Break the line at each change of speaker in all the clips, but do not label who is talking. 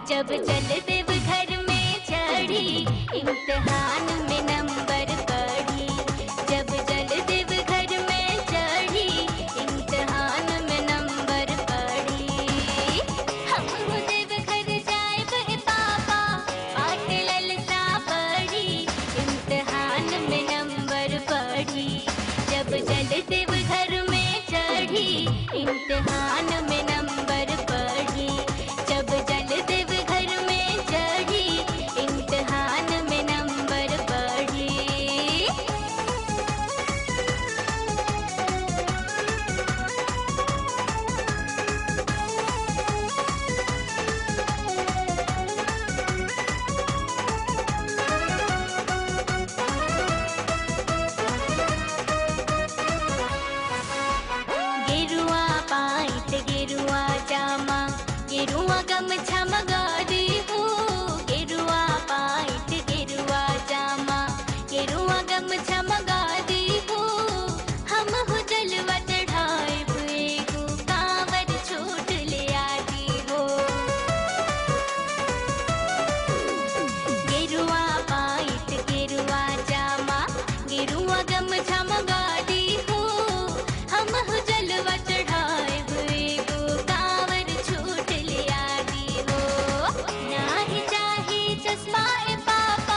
जब चल देव घर में चढ़ी इम्तिहान में नंबर पढ़ी जब चल देव घर में चढ़ी इम्तिहान में नंबर पढ़ी हम हो देव घर जाए बे पापा पाठ ललसा पढ़ी इम्तिहान में नंबर पढ़ी जब चल देव घर में चढ़ी इम्तिहान में नंबर पढ़ी जब चल देव घर में चढ़ी इम्तिहान में नंबर पढ़ी गेरुआ पाइत गेरुआ जामा गेरुआ गमछा मगादी हो गेरुआ पाइत गेरुआ जामा गेरुआ गमछा मगादी हो हम हो जलवा चढ़ाए हुए को कांवर छूट ले आती हो गेरुआ पाइत गेरुआ जामा गेरुआ गमछा मगादी हो हम हो जलवा चढ़ाए हुए को कांवर छूट ले आदी हो नाही चाहे चश्मा ए पापा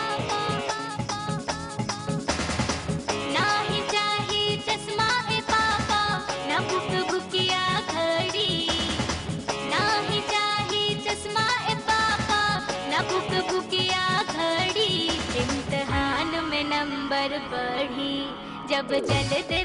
नाही चाहे चश्मा ए पापा ना भूख भुकिया घड़ी नाही चाहे चश्मा ए पापा ना भूख भुकिया घड़ी इम्तिहान में नंबर पढ़ी जब चलते